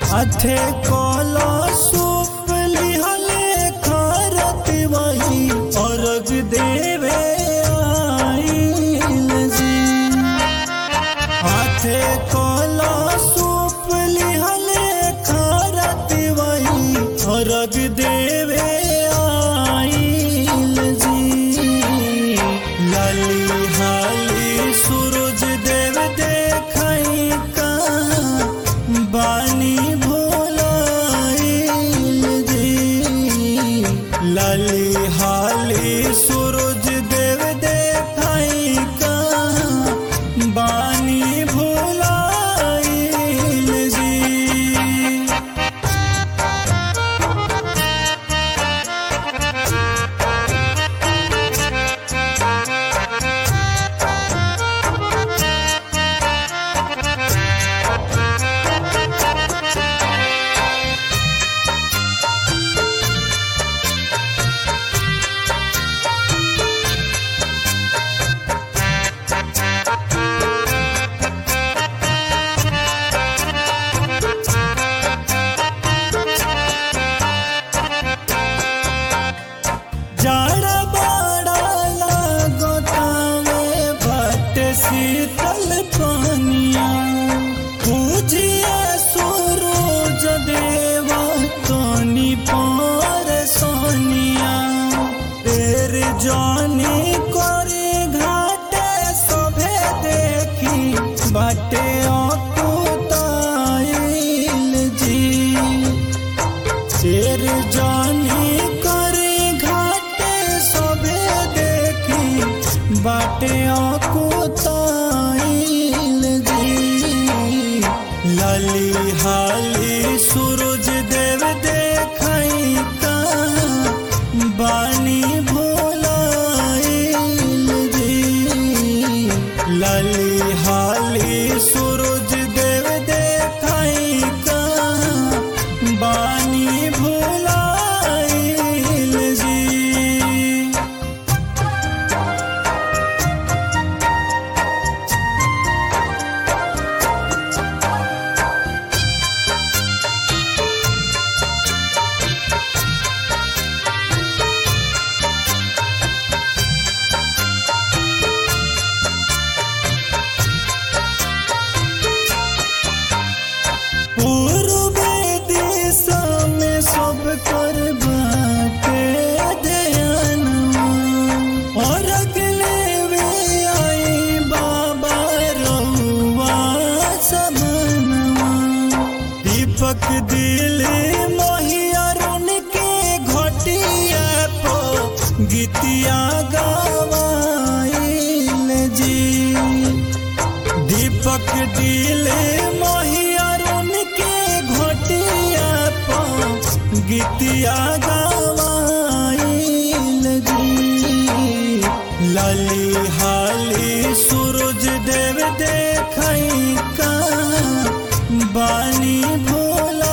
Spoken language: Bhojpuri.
अठे कोला सूप लिहले खारत वही अर्घ देवे आइल जी हाथे कोला सूप लिहले खारत वही अर्घ देवे आइल जी लाली हाली सूरज देव देखई का बानी भोलाइल जी लाली हाली सूरज देव देखई का बानी भोलाइल जी जाड़ा बाड़ा लागतावे भट शीतल पानिया पूजिए सूरज देवा तोनी पर सोनिया तेर जानी करे घाटे सभे देखी बाटे अकुताइल जी शेर जानी करे घाटे सबे देखी बाटे अकुताइल जी लाली हाली सूरज देव देखई का बानी भोलाइल जी लाली हाली सूरज देव देखई का बानी भोलाइल जी पूर्वे दिशा में सब कर बाटे दयानवा और अगले वे आई बाबा रउआ सबनवा दीपक दिले मोहियरुन के घटिया पो गीतिया गवाइल जी दीपक दिले मोहियरुन के घोटिया पा गीतिया गवाइल जी लाली हाली सूरज देव देखई का बानी भोला